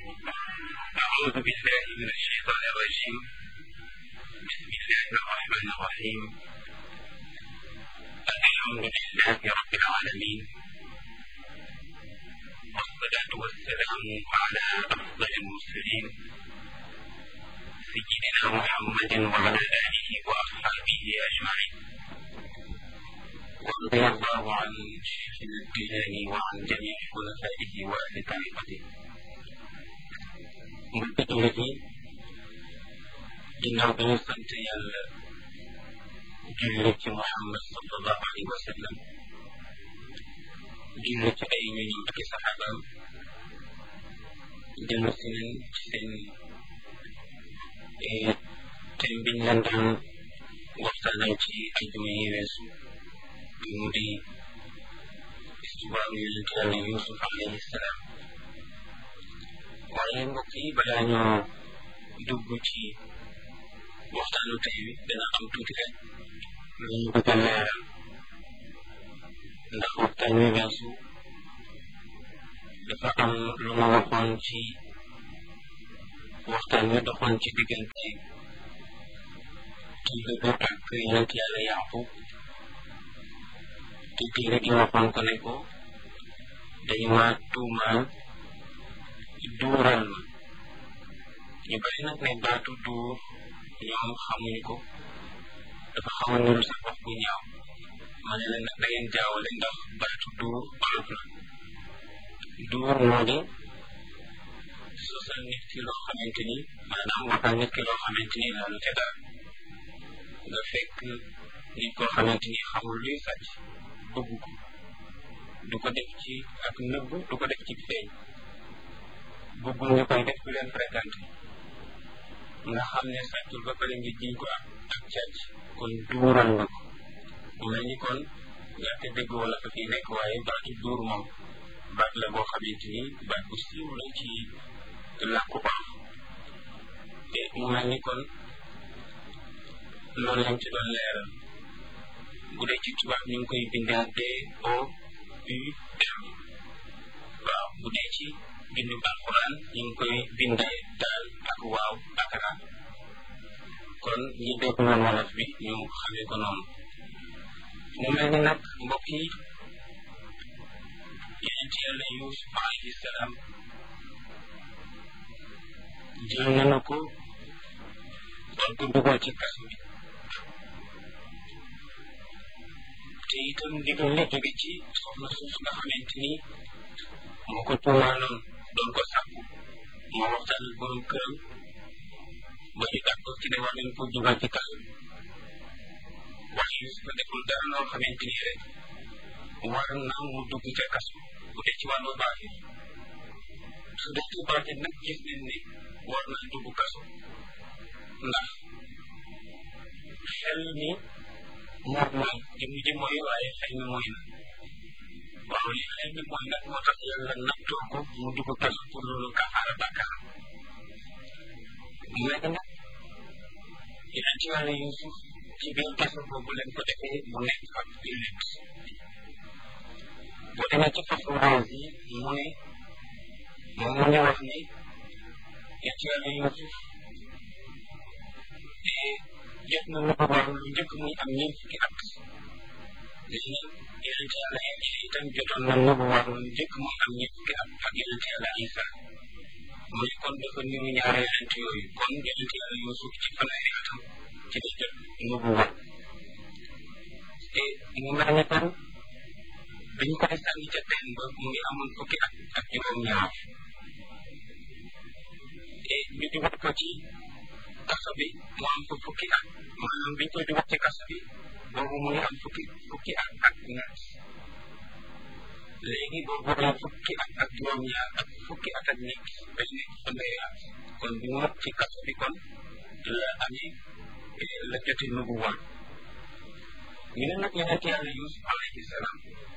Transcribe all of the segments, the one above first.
أعوذ بالله من الشيطان الرجيم بسم الله الرحمن الرحيم الحمد لله رب العالمين والصلاة والسلام على أفضل المرسلين سيدنا محمد وعلى آله وأصحابه أجمعين ورضي الله عن شيخنا الجيلاني وعن جميع خلفائه وأهل طريقته mbokki jullit yi ginnaaw bi ñu sant yàlla julli ci Muhammad sallallahu alayhi wa sallam julli ci ay ñoñam ak i saxaabaam dellu si nañ ci seen thème biñ leen daan waxtaanal ci ajuma yi weesu mu di histoire yonent yàlla Yuusuf alayhi salaam waaye mbokk yi balaa ñoo dugg ci waxtaanu tey wi dana am tuuti rek lu ñu bëgg a leeral ndax waxtaan wi weesu dafa am lu ma waxoon ci waxtaan wi doxoon ci diggante kii bi ak yonent yàlla Yaaqub te kii gi waxoon ko ne ko dañu ma tuumaal duural ma ñu bari nag ne baatu duur ñoom xamuñu ko dafa xaw a niru sax wax bu ñaaw ma ne leen nag da ngeen jaawale ndax baatu duur olof la duur moo di sosal nit ki loo xamante ni maanaam waxal nit ki loo xamante ni laalu ca dara nga fekk nit koo xamante ni xamul luy sàcc bëgg ko du ko def ci ak nëbb du ko def ci feeñ bëggul ñu koy def ku leen fréquenté nga xam ne sàccul ba pare nga jiñ ko ak ak càcc kon duural nga ko mu mel ni kon ñaate dégg wala fa fii nekk waaye baatu duur moom baat la boo xamante ni baat bu siiw la ci làkku olof te mu mel ni kon loolu lañ ci doon leeral bu dee ci tubaab ñu ngi koy bindee D O U R waaw bu dee ci bindu alquran ñu ngi koy bindee daal ak waaw ak ra kon ñi dégg woon wolof bi ñu xamee ko noonu mu mel ni nag mbokk yi yonent yàlla Yuusuf alayhi salaam jël nañu ko doon ko dugal ci kaso bi te itam ndigal li jóge ci soxna suuf nga xamante ni moo ko tuumaaloon doon ko sàkku moo waxtaan ak borom këram ba ñu d'accord ci ne war nañ ko dugal ci kaso bi waaye Yuusuf deful dara loo xamante ni rek war na mu dugg ca kaso bu dee ci wàllu baatin su dee ci baatin nag gis nañ ne war na dugg kaso ndax xel mi moom mooy jëmm ji mooy waaye xel mi mooy na waaw li xel mi mooy nag moo tax yàlla nattoo ko mu dugg kaso pour loolu kafaara bàkkaar léegi nag yeneen ci wàllu Yuusuf ci biir kaso boobu leen ko defee mu nekk ak jullit boo demee ci fasu raas yi mu ne moom mu ngi wax ni yeneen ci wàllu Yuusuf jot na lu ko war lu njëkk muy am ñeent fukki at léegi nag yonente yàlla Iisa itam jotoon na lu ko war lu njëkk muy am ñeent fukki at ak yonente yàlla Iisa mu ne kon dafa niru ñaari yonente yooyu kon yonente yàlla Yuusuf ci fanweeri atam ci la jot lu ko war te mu mel ne kon biñ koy sànni ca teen ba mu ngi amoon fukki at ak juróom-ñaar te ñu dugal ko ci kaso bi mu am fa fukki at maanaam biñ koy dugal ci kaso bi boobu mu ngi am fukki fukki at ak ñett léegi boobu am fukki at ak juróom-ñaar ak fukki at ak ñett ba nekk fanweeri at kon bi mu ci kaso bi kon la amee la jote nubu woon ñu ne nag yonent yàlla Yuusuf alayhi salaam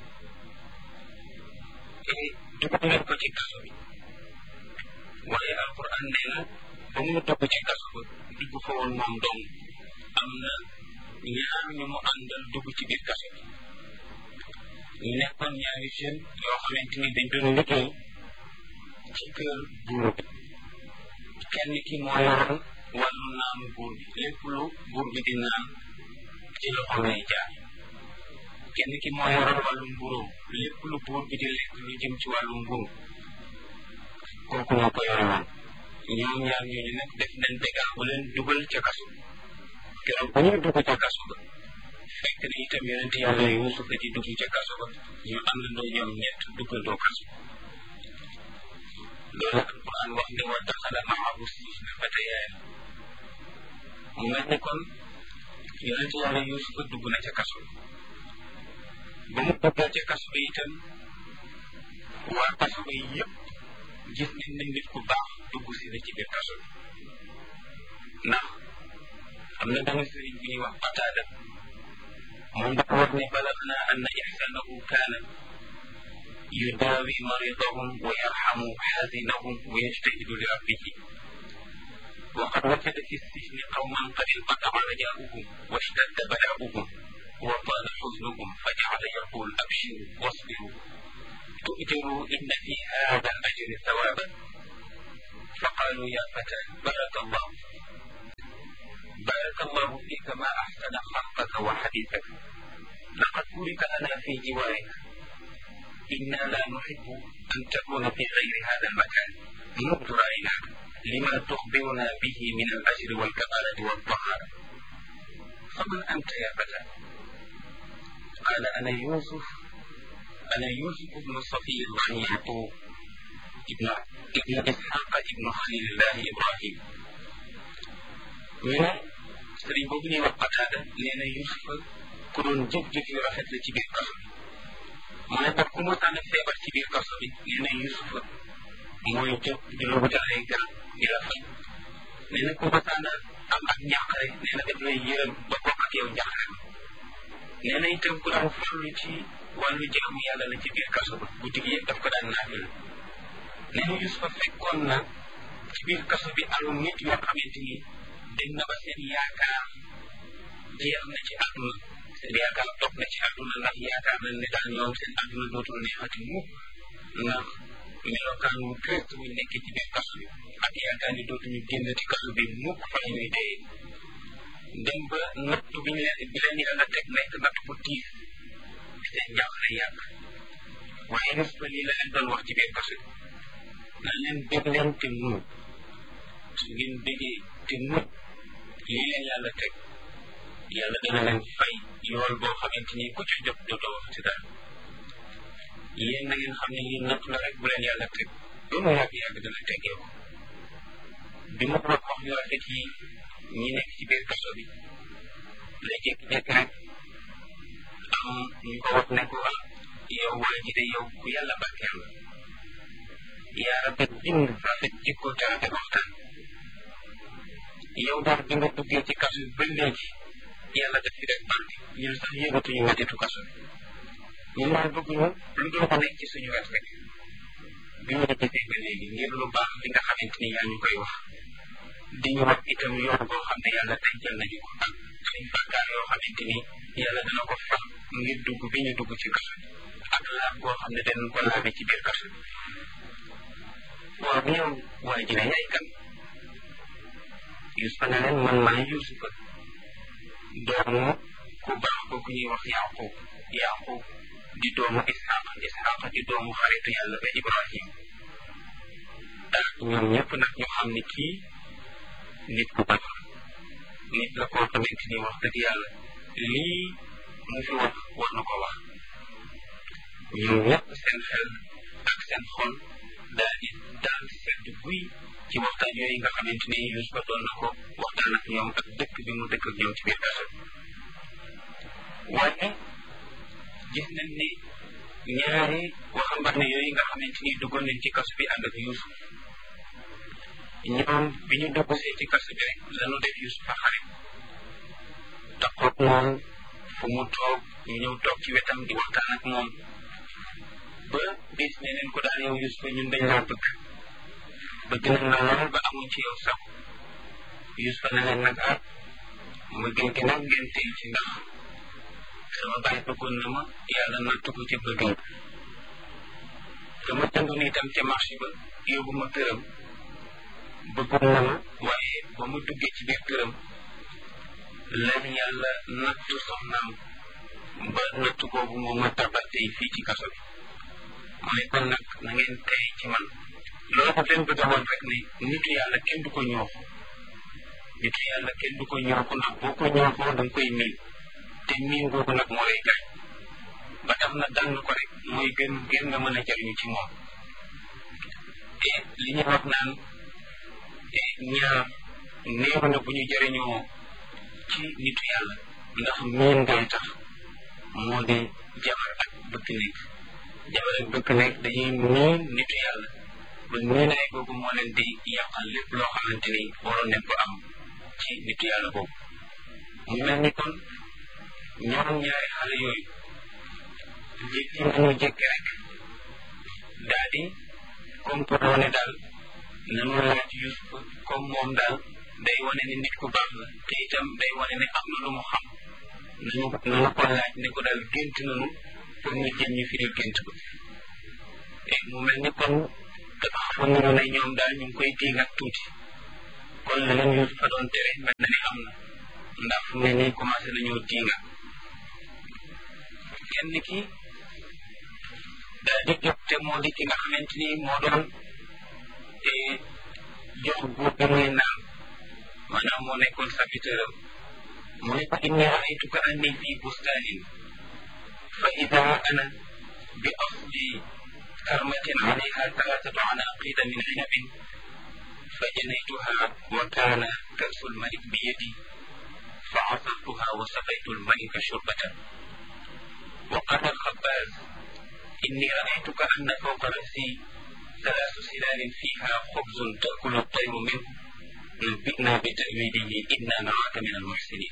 dugal leen ko ci kaso bi waaye alquran nee na ba mu dugg ci kaso ba dugg fa woon moom dong am na ñaar ñu mu àndal dugg ci biir kaso bi ñu nekkoon ñaari jeune yoo xamante ni dañ doon liggéey ci kër buur bi kenn ki moo yoroon wàllu naanu buur bi lépp lu buur bi di naan ci loxo lay jaar kenn ki moo yoroon wàllu mburóom lépp lu buur bi di lekk lu jëm ci wàllu mburu kooku moo ko yore woon ñoom ñaar ñooñu nag def nañ dégaa bu leen dugal ca kaso keroog bu ñuy dugg ca kaso ba fekk na itam yonent yàlla Yuusuf di dugg ca kaso ba ñu àndandoo ñoom ñett duggandoo kaso loolu alquran wax ne wa daxala maahu sijna fatayaan mu mel ni kon yonent yàlla Yuusuf dugg na ca kaso ba mu duggee ca kaso ba itam waa kaso ba yëpp gis nañ ne nit ku baax dugg si na ci biir kaso bi ndax am na benn sëriñ bu ñuy wax Qataada moom dafa wax ne balagna anna ihsanahu kaana yudaawi maridahum wa yarhamu xaazinahum wa yajtahidu li rabbihi وقد وجد في السجن قوما قد انقطع رجاؤهم واشتد بلاؤهم وطال حزنهم فجعل يقول ابشروا واصبروا تؤجروا ان في هذا الاجر ثوابا فقالوا يا فتى بارك الله بارك الله فيك ما احسن خلقك وحديثك لقد بورك لنا في جوارك انا لا نحب ان تكون في غير هذا المكان منذ رايناك لما تخبرنا به من الاجر والكفاله والطهاره فمن انت يا فتى قال انا يوسف أنا يوسف بن صفي الله يعقوب ابن ابن إسحاق ابن خليل الله إبراهيم من sëriñ boobu ñuy wax Qataada nee na Yuusufa ku doon jëf-jëf yu rafet la ci biir kaso bi mu ne nag ku mosaan a feebar ci biir kaso bi nee na Yuusufa mooy jóg di la wutal ay garab di la faj nee na ku mosaan a am ak njàqare nee na daf lay yërëm ba bokk ak yow njàqare nee na itam ku daan farlu ci wàllu jaamu yàlla la ci biir kaso ba guddi gi yëpp daf ko daan naafil nee na Yuusufa fekkoon na ci biir kaso bi alu nit yoo xamante ni dem na ba seen yaakaar jeex na ci àdduna seen yaakaar toog na ci àdduna ndax yaakaar nañ ne daal ñoom seen àdduna dootul neexati mukk ndax melokaan wu triste wuñ nekkee ci biir kaso bi ak yaakaar ni dootuñu génn ci kaso bi mukk fa la ñuy dee dem ba natt bi ñu leen bi leen yàlla teg nekk natt bu tiif seen jaaxle yàgg waaye Yuusufa lii la leen doon wax ci biir kaso bi nan leen bég leen te muñ su ngeen bégee te muñ lii leen yàlla teg yàlla dana leen fay yool boo xamante ni ku ci jot dootoo wax ci dara yéen na ngeen xam ne lii natt la rek bu leen yàlla teg ba mu yàgg yàgg dana teggee ko bi ma wax wax yu rafet yi ñi nekk ci biir kaso bi la jékki-jékki rek am ñu ko wax ne ko ah yow waa ji de yow ku yàlla barkeel la yaa rafet bind rafet jikko te rafet waxtaan yow daal bi nga duggee ci kaso bi ba léegi yàlla def fi def barke ñun sax yëgatuñu mettitu kaso bi ñun daal bëgguñu lu dul ko nekk ci suñu wet rek bi ñu la gisee ba léegi ngir lu baax li nga xamante ni yaa ñu koy wax di ñu wax itam yoon boo xam ne yàlla dencal nañu ko ak suñ bàkkaar yoo xamante ni yàlla dana ko fal ngir dugg bi ñu dugg ci kaso bi ak laab boo xam ne danañ ko laabe ci biir kaso bi waaw bu yow waa ji ne yaay kan Yuusufa ne leen man maay Yuusufa doomu ku baax ko ku ñuy wax Yaqub Yaqub di doomu Isxaaq Isxaaq di doomu xaritu yàlla ba Ibrahim ah ñoom ñëpp nag ñu xam ne kii nit ku baax nit la koo xamante ni wax dëgg yàlla lii mu fi wax war na ko wax ñoom ñëpp seen xel ak seen xol daal di daal di sedd guy ci waxtaan yooyu nga xamante ni Yuusufa doon na ko waxtaan ak ñoom ak dëkk bi mu dëkk ak ñoom ci biir kaso waaye gis nañ ne ñaari waxambaane yooyu nga xamante ni duggoon nañ ci kaso bi ànd ak Yuusuf ñoom bi ñu dugg see ci kaso bi rek lañu def Yuusufa xarit taxoog moom fu mu toog ñu ñëw toog ci wetam di waxtaan ak moom ba bis ne leen ko daal yow Yuusufa ñun dañ laa bëgg bëgg nañ la lool ba amuñ ci yow sax Yuusufa ne leen nag ah ma gën gi nag ngeen tey ci ndax sama baay bëggoon na ma yàlla nattu ko ci bëggam dama jëndoon itam ca marché ba yóbbu ma këram bëggoon na ma waaye ba mu duggee ci biir këram lan yàlla nattu soxnaam ba nattu boobu moo ma tabal tey fii ci kaso bi mu ne kon nag na ngeen tey ci man loolu daf leen bëgg a woon rek ne nitu yàlla kenn du ko ñooxu nitu yàlla kenn du ko ñooxu ndax boo ko ñooxoo da nga koy miin te miin googu nag moo lay gaañ ba tax na dàng ko rek mooy gën gën nga mën a jariñu ci moom te li ñu wax naan ñaar néew na bu ñu jëriñoo ci nitu yàlla ndax miin ngay tax moo di jabar ak bëkk nekk jabar ak bëkk nekk dañuy miin nitu yàlla ba miinaay boobu moo leen di yàqal lépp loo xamante ni waroon nañ ko am ci nitu yàlla boobu mu mel ni kon ñoom ñaari xale yooyu jékki nañu jékki rek daal di comme pour wane daal nanu laaj Yuusuf comme moom daal day wane ne nit ku baax la te itam day wane ne am na lu mu xam nañu nañu ko laaj ne ko daal gént nañu pour ñu jëm ñu firil gént ko te mu mel ni kon dafa xamoon nañu ne ñoom daal ñu ngi koy diig ak tuuti kon la leen Yuusuf fa doon tere mel na ni am na ndax fu ne nii commencé nañoo diinga kenn ki daal di jóg te moo di ki nga xamante ni moo doon jox buur bi muy naan maanaam moo nekkoon serviteur am mu ne ko inni raaytuka anni fi bustanin fa ida ana bi asli karmatin alayha talatatu anaqida min inabin fa janaytuha wa kana kasu lmalik bi yadi fa asartuha wa saqaytu lmalika shurbatan wa qala alxabbaz inni raaytuka anna fawqa rasi ثلاث سلال فيها خبز تأكل الطير منه نبئنا بتأويله إنا نراك من المحسنين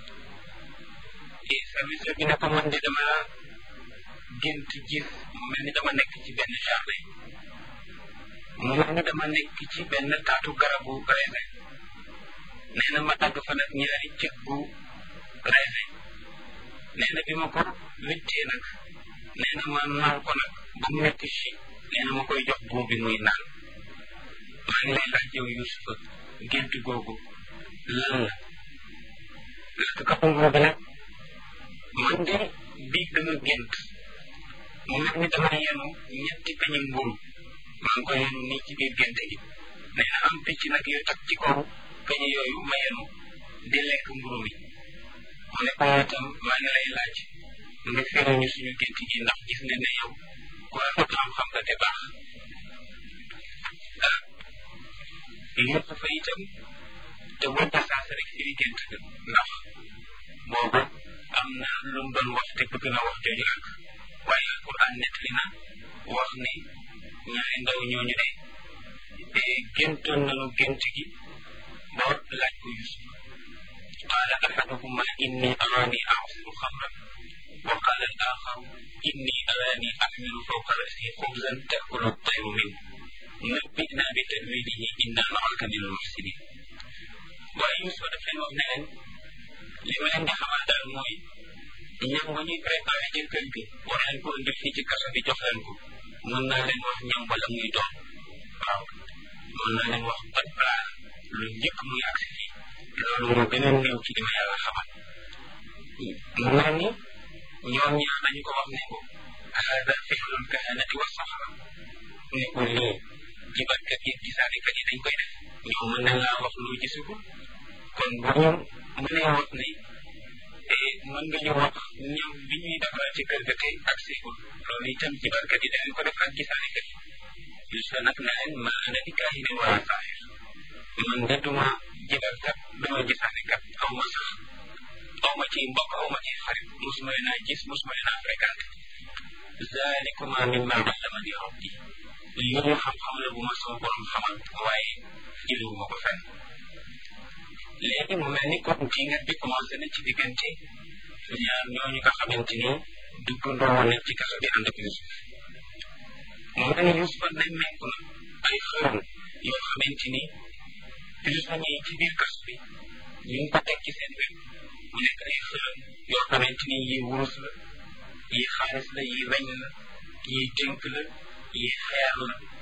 service bi ne ko man de dama gént gis mu mel ni dama nekk ci benn jardin mu mel ni dama nekk ci benn taatu garabu raisin nee na ma dagg fa nag ñaari cëg bu raisin nee na bi ma ko wittee nag nee na ma naan ko nag ba mu nekk ci nee na ma koy jox buur bi muy naan maa ngi lay laaj yow Yuusufa gént googu lan la parce que nguur bi nag man de biig dama gént mu mel ni dama yenu ñetti peñi mburu maa ngi ko yenu nii ci biir génte gi nee na am picc nag yu tag ci kaw peñi yooyu ma yenu di lekk mburu mi mu ne ko itam maa ngi lay laaj nga firi ñu suñu gént gi ndax gis ne ne yow ku rafet xam-xam nga te baax ah Yuusufa itam te wante saasa rek firi gént ga ndax boobu am na lu mu doon wax te bëgg na wax jooju ak waaye alquran nettali na wax ne ñaari ndaw ñooñu de te géntoon nañu gént gi ba laaj ko Yuusuf qaala ahaduhuma inni araani a'siru xamran wa qaala al axaru inni araani axmilu fawqa rasi xubzan taakulu at-tayru minhu nabbi'na bi ta'wilihi inna naraka min al-muhsinin waaye Yuusuf daf leen wax ne leen li ma leen di xamal daal mooy ñam ba ñuy préparé ci kër gi war leen ko indil fii ci kaso bi jox leen ko mën naa leen wax ñam wala muy doon waaw mën naa leen wax pat plat lu njëkk muy agsi fii loolu moo gën a néew ci li ma yàlla xamal mu mel ni ñoom ñaar dañu ko wax ne ko hada fi'lul kahanati wa sahara ne ko lii jibatkat yi gisaanekat yi dañ koy def ñoom mën nañ laa wax lu gisagul kon bu ñu mënee wax ne mën nga ñu wax ñam bi ñuy defal ci kër ga te ak seegul loolu itam jibarkat yi dañu ko def ak gisaanekat yi Yuusufa nag ne leen ma ana bi kaahinin wala saahir man de duma jibarkat duma gisaanekat aw ma sax aw ma ci mbokk aw ma ci xarit mosuma leen a gis mosuma leen a fréquenté zalikuma mimma allamani rabbi li ñu xam-xam la bu ma sama borom xamal waaye jëliwuma ko fenn léegi mu mel ni kon diingat bi commencé na ci diggante ñaar ñooñu nga xamante ni dugg ndoo nañ ci kaso bi ànd ak Yuusuf mu mel ni Yuusuf ne mekk na ay xërëm yoo xamante ni prisonniers yi ci biir kaso bi ñu ngi ko teg ci seen wet mu nekk ay xërëm yoo xamante ni yi wurus la yi xaalis la yi weñ la yi dénk la yi xeer la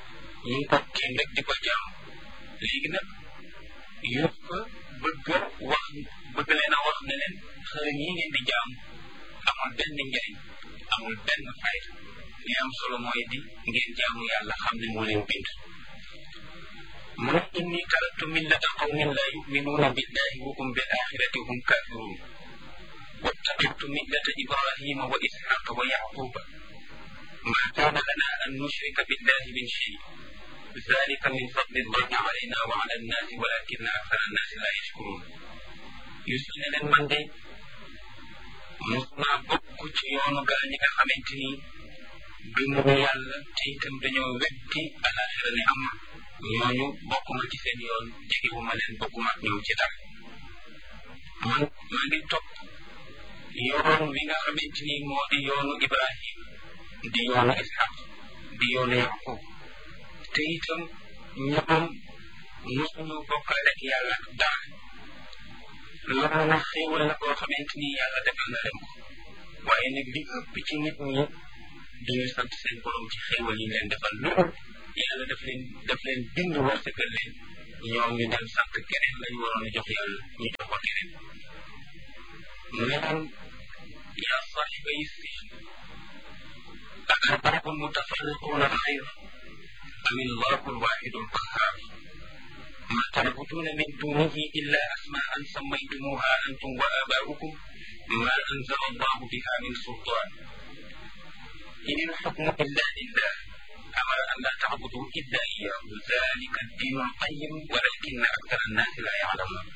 ñu ngi ko tiim rek di ko jaam léegi nag yëpp bëgg wax bëgg leen a wax ne leen xërëm yi ngeen di jaam amul benn njariñ amul benn fayda li am solo mooy di ngeen jaamu yàlla xam ne moo leen bind mu ne inni taraktu millata qawmin la yuminuuna billahi wa hum bil axirati hum kafirun واتبعت ملة إبراهيم وإسحاق ويعقوب ما كان لنا أن نشرك بالله من شيء ذلك من فضل الله علينا وعلى الناس ولكن أكثر الناس لا يشكرون يسأل من دي musna bokk ci yoonu gaa ñi nga xamante ni gëmuñu yàlla te itam dañoo weddi alaxira ne am ñooñu bokkuma ci seen yoon jegewuma leen bokkuma ak ñoom ci dara man maa ngi topp yoon wi nga xamante ni moo di yoonu Ibrahim di yoonu Ishaq di yoonu Yaqub te itam ñoom mosuñu bokkale ak yàlla ak dara loolu nag xéewal la koo xamante ni yàlla defal na leen ko waaye nag li ëpp ci nit ñi duñu sant seen borom ci xéewal yi leen defal loolu yàlla daf leen daf leen bind wërsëgal leen ñoom ñu dem sant keneen lañu waroon a jox yàlla ñu jox ko keneen mu ne leen yaa saaxiba yi sijn أأرباب متفرقون خير أم الله الواحد القهار ما تعبدون من دونه إلا أسماء سميتموها أنتم وآباؤكم ما أنزل الله بها من سلطان إن الحكم إلا لله أمر أن لا تعبدوا إلا إياه ذلك الدين القيم ولكن أكثر الناس لا يعلمون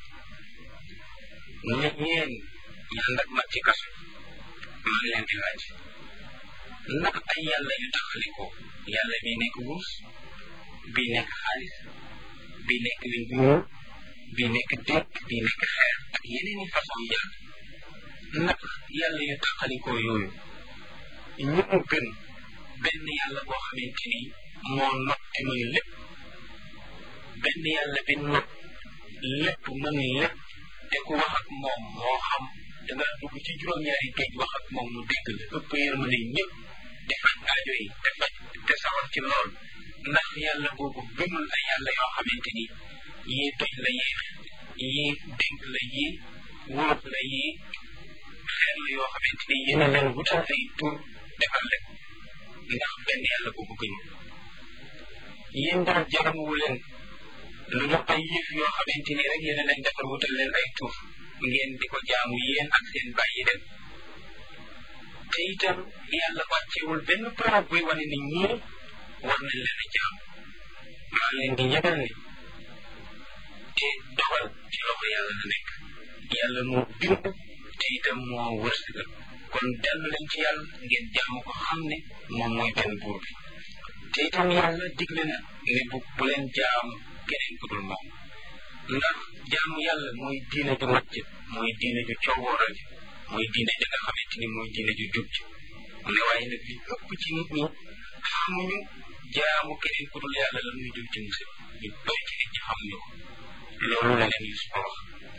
ñeen ñi ànd ak mag ci kaso maa ngi leen di laaj ndax ay yàlla yu taxalikoo yàlla bii nekk wurus bii nekk xaalis bii nekk wiñ bu ñuul bii nekk déeg bii nekk xeer ak yeneen i façon yàlla ndax yàlla yu taxalikoo yooyu ñu mu gën benn yàlla boo xamante ni moo not te mën lépp benn yàlla bi not lépp mën lépp te ku wax ak moom moo xam da nga dugg ci juróom-ñaari géej wax ak moom mu dégg la ëpp yërmande ñëpp te faj aajo yi te faj te sawar ci lool ndax yàlla boobu gëmul ay yàlla yoo xamante ni yii toj la yii yii dénk la yii wóof la yii xeer la yoo xamante ni yéen a leen wutal ay tur defal leen ndax benn yàlla boobu gëmul yéen daal jaramuwu leen lu ñu ay yëf yoo xamante ni rek yéen a leen defal wutal leen ay tur ngeen di ko jaamu yéen ak seen bàyyi dem te itam yàlla wàccewul benn preuve buy wane ni ñii war nañ leen a jaam maa leen di yëgal ni te dogal ci loxo yàlla la nekk yàlla moo bind te itam moo wërsëgal kon dellu leen ci yàlla ngeen jaamu ko xam ne moom mooy benn buur bi te itam yàlla digle na ne bu bu leen jaamu keneen ku dul moom ndax jaamu yàlla mooy diine ju mat ji mooy diine ju coowooral ji mooy diine ja nga xamante ni mooy diine ju jub ji mu ne waaye nag li ëpp ci nit ñi xamuñu jaamu keneen ku dul yàlla la muy jub ci musiba ñu bëri ci nit ñi xamuñu ko loolu la leen Yuusufa wax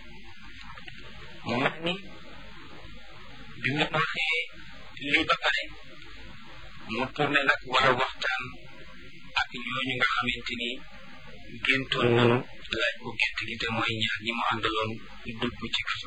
mu mel ni bi mu waxee lii ba pare mu tourné nag war a waxtaan ak ñooñu nga xamante ni géntoon nanu laaj ko gént gi te mooy ñaar ñi mu àndaloon dugg ci kaso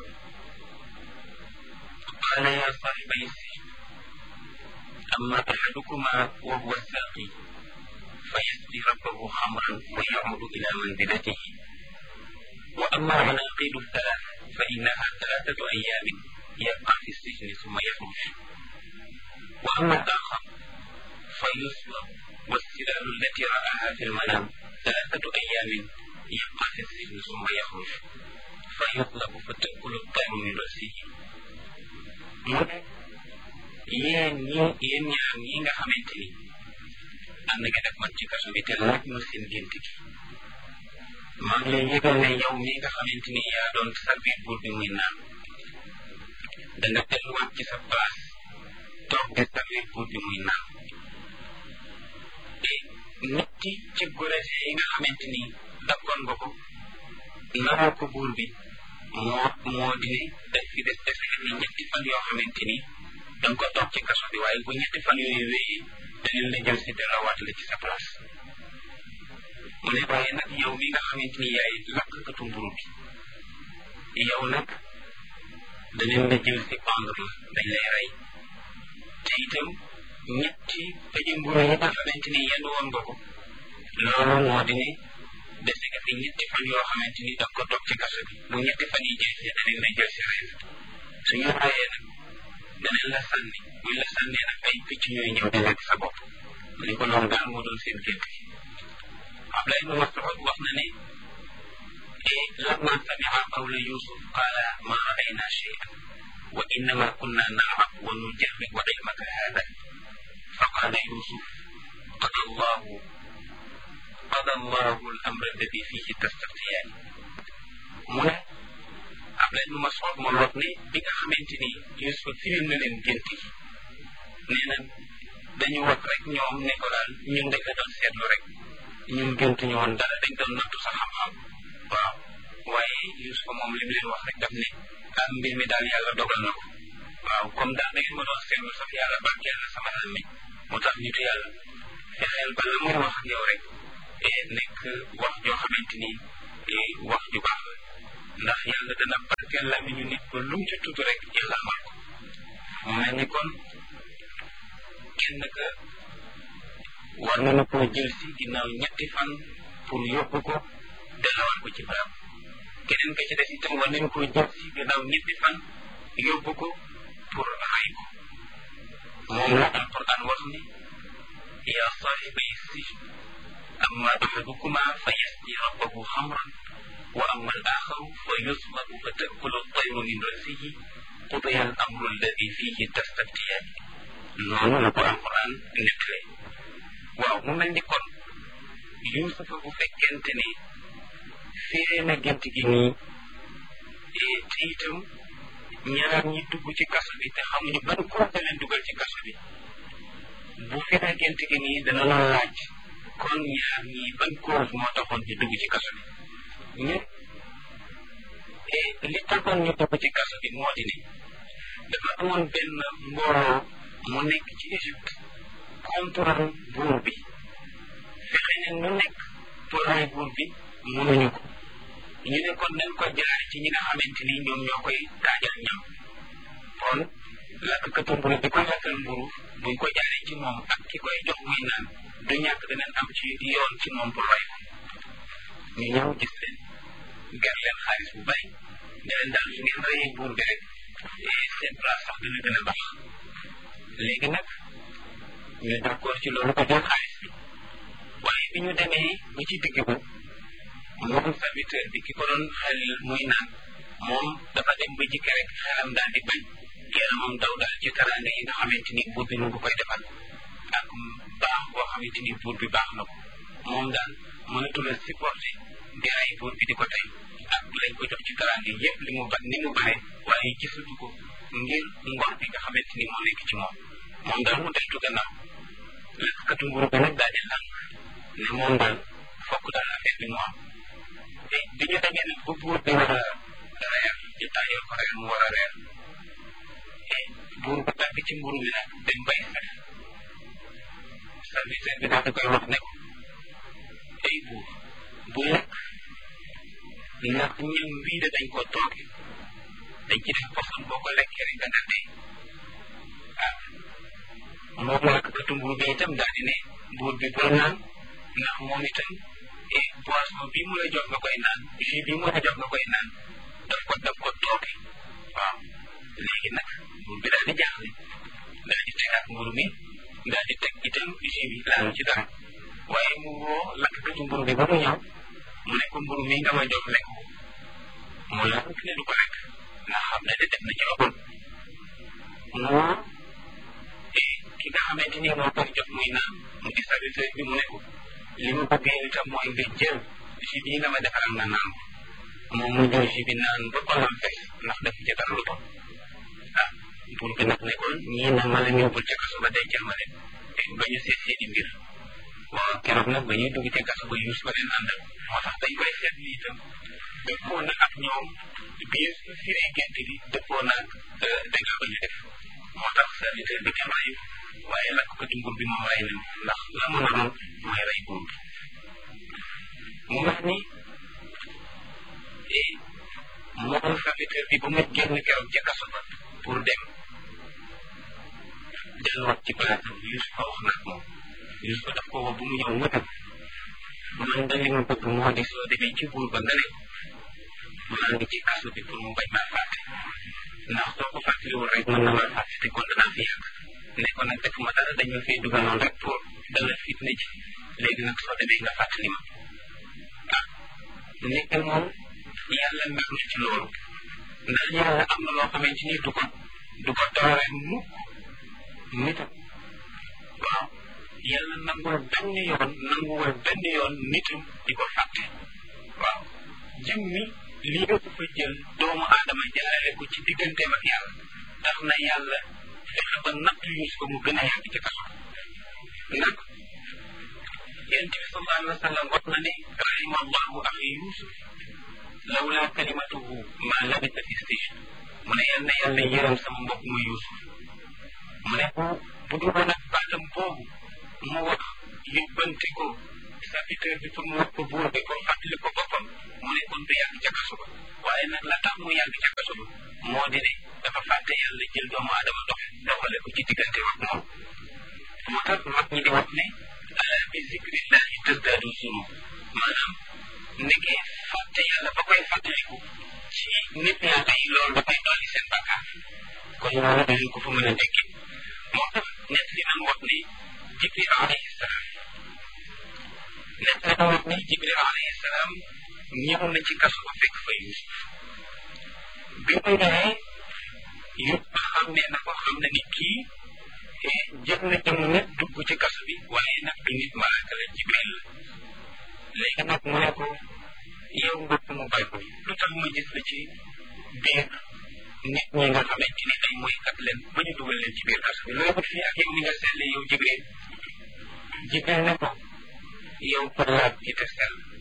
qaala yaa saaxibay sijn amma axadukuma wa huwa saaqi fa yasqi rabbahu xamran wa yacuudu ila manzilatihi wa amma alcanaaqidu thalath fa innaha thalathatu ayaamin yabqa fi sijni summa yaxruj wa amma alaaxar fa yuslab والسلال التي رآها في المنام ثلاثة أيام يبقى في السجن ثم يخرج فيطلب فتأكل الطير من رأسه yéen ñi yéen ñaar ñi nga xamante ni am na nga def man ci kaso bi te laaj ma seen gént gi maa ngi lay yëgal ne yow mi nga xamante ni yaa doon servir buur bi muy naan da nga delluwaat ci sa place toog di servir buur bi muy naan te ñetti ci gorese yi nga xamante ni dakkoon nga ko naroo ko buur bi moo moo di ne daf fi des dese ni ñetti fan yoo xamante ni da nga ko toog ci kaso bi waaye bu ñetti fan yooyu wéyee dañu la jël si delloowaat la ci sa place mu ne waaye nag yow mi nga xamante ni yaay lakkatu mburu bi yow nag danañ la jël si pendre la dañ lay rey te itam ñetti pëji mburu yi nga xamante ni yenn woon nga ko loolu moo di ne dese nga fi ñetti fan yoo xamante ni da ko toog ci kaso bi bu ñetti fan yi jeexee danañ la jël si rey suñu reyee nag danañ la sànni buñ la sànnee nag ay picc ñooy ñëw di lekk sa bopp mu ne ko loolu daal moo doon seen gént Abdullah ibn Mas'ud wax na ne لما سمع قول يوسف قال ما رأينا شيئا وإنما كنا نلعب ونجرب علمك هذا فقال يوسف قضى الله قضى الله الأمر الذي فيه تستفتيان من Abdullah ibn Mas'ud moom wax ne bi nga xamante ni Yuusuf firil na leen gént yi nee na dañu wax rek ñoom ne ko daal ñun dañ la doon seetlu rek ñun gént ñu woon dara dañ doon nattu sa xam-xam waaw waaye Yuusufa moom li mu leen wax rek daf ne ah mbir mi daal yàlla dogal na ko waaw comme daal da ngeen ma doon seetlu sax yàlla barkeel na sama xel mi moo tax nitu yàlla fexeel ba la muy wax ak yow rek nekk wax joo xamante ni wax ju baax la ndax yàlla dana barkeel la mi ñu nit ba lu mu ci tudd rek yàlla amal ko mu mel ni kon kenn ka war na koo jël si ginnaaw ñetti fan pour yóbbu ko dellawal ko ci barab keneen ka ci des itam war nañu koo jël si ginnaaw ñetti fan yóbbu ko pour ray ko moom la alquran wax ni yaa saaxibay sijn amma axadukuma fa yasqi rabbahu xamran wa amma al axaru fa yusbabu fa takulu tayru min rasihi qudiya al amru alladi fihi tastaftiyaan noonu la ko alquran nettale waaw mu mel ni kon Yuusufa bu fekkente ne firee na gént gi nii te itam ñaar ñi dugg ci kaso bi te xamuñu ban cause leen dugal ci kaso bi bu firee gént gi nii dana la laaj kon ñaar ñi ban cause moo taxoon ñu dugg ci kaso bi ñu li taxoon ñu dugg ci kaso bi moo di ne dafa amoon benn mbooloo mu nekk ci Égypte contre buur bi fexe ne nu nekk pour rey buur bi mënuñu ko ñu ne kon nañ ko jaare ci ñi nga xamante ni ñoom ñoo koy taajal ñam kon lakkatu mburu bi ko lakkal mburu buñ ko jaaree ci moom ak ki koy jox muy naan du ñàkk danañ am ci yoon ci moom pour rey ko ñu ñëw gis leen ger leen xaalis bu bari ne leen daal su ngeen reyee buur bi rek seen place sax dina gën a baax léegi nag ñu d'accord ci loolu ko jël xaalis bi waaye bi ñu demee ba ci digg ba moom serviteur bi ki ko doon xel muy naan moom dafa dem ba jikki rek xelam daal di bañ yaramam daw daal ci taraanga yi nga xamante ni buur bi mu ngi koy defal ak baax boo xamante ni buur bi baax na ko moom daal mënatul a supporter di rey buur bi di ko tey ak lañ ko jox ci taraanga yépp li mu ba ni mu bare waaye gisatu ko ngir ngor bi nga xamante ni moo nekk ci moom moom daal mu deltu gannaaw lakkatu mburu bi nag daal di lànk ne moom daal fokk daal affaire bi mu am te bi ñu demee nag ba buur bi war a reer ñu taayal ko reer mu war a reer te buur bu tàgg ci mburu bi nag dem bay sax serviteur bi daal di koy wax ne ko ay buur bu lekk ndax ñam wii de dañ ko tooge dañ ci def poson boo ko lekkee rek da nga dee ah moom lakkatu mburu bi itam daal di ne buur bi bul naan ndax moom itam et boisson bii mu la jox nga koy naan jus bii mu la jox nga koy naan daf ko daf ko tooke waaw léegi nag buur bi daal di jaaxle daal di tegaat mburu mi daal di teg itam jus bi laalu ci dara waaye mu woo lakkatu mburu bi ba mu ñëw mu ne ko mburu mi nga ma jox lekk mu la ne du ko lekk nga xam ne de def na ci ëppal mu woo ki nga xamante ni moo koy jox muy naan mu di serviteur bi mu ne ko li mu bëggee itam mooy nga jël jus bii nga ma defaral nga naan ko moom mu jël jus bi naan ba xolam fees ndax def ci dara lu bon ah buur bi nag ne ko ñii nag ma leen yóbbul ca kaso ba dencal ma leen ba ñu seet seeni mbir waaw keroog nag ba ñuy dugg ca kaso ba yuus ba leen àndal moo tax dañ koy seet ni itam dëppoo na ak ñoom biir firee gént bi dëppoo na ak dëgg ba ñu def moo tax serviteur bi kenn rayu waaye lakk ko ci nguur bi moom rey nañ ndax la mu naroon mooy rey buur bi mu wax ni moom serviteur bi ba mu génn keroog ca kaso ba pour dem delluwaat ci place am Yusufa wax nag moom Yusufa daf ko woo bu mu ñëw mu dem man de li ma bëgg moo di soo demee ci buur ba nga ne maa ngi ci kaso bi pour mu bañ maa fàtte ndax soo ko fàttaliwul rek mën na maa fàtte te kon danaa fi yàgg ne ko nag defuma dara dañ ma fee dugaloon rek pour dalal fitna ji léegi nag soo demee nga fàttali ma ah nekk moom yàlla mer na ci loolu ndax yàlla am na loo xamante ni du ko du ko doore mukk nitam waaw yàlla nangul benn yoon nanguwul benn yoon nitam di ko fàtte waaw jëm mi lii nga ko fa jël doomu aadama jaarale ko ci digganteem ak yàlla tax na yàlla fexe ba natt yus ko mu gën a yàgg ci kaso nag yonent bi sallallahu alayhi wa sallam wax na ne rahima allahu axi yusuf lawla kalimatuhu ma labisa fi sijn mu ne yal na yàlla yërëm sama mbokk mu yusuf mu ne bu bu dul woon ak baatam boobu mu wax yóbbante ko serviteur bi pour mu wax ko buur bi pour fàttali ko boppam mu ne kon du yàgg ca kaso ba waaye nag la tax mu yàgg ca kaso ba moo di ne dafa fàtte yàlla jël doomu aadama dox doxale ko ci diggante ak moom moo tax mag ñi di wax ne ala bi zikrillahi tasdaadu zunub maanaam nekkee fàtte yàlla ba koy fàttaliku ci nit yàlla yi loolu dafay dolli seen bakkaar kon loolu dañu ko fa mën a déggee moo tax nett li nan wax ne jibril alayhi salaam nett li nan wax ne jibril alayhi salaam ñëw na ci kaso ba fekk fa yusuf bi mu ñëwee yëpp xam ne na ko xam ne ni kii jël na jëm nit dugg ci kaso bi waaye nag du nit malaaka la jibril la léegi nag mu ne ko yow mbokk mu bay ko lu tax ma gis la ci biir nit ñi nga xamante ni ay moykat leen ba ñu dugal leen ci biir kaso bi looy wut fii ak yow ni nga selle yow jibril jibril ne ko yow ko laab ji te sell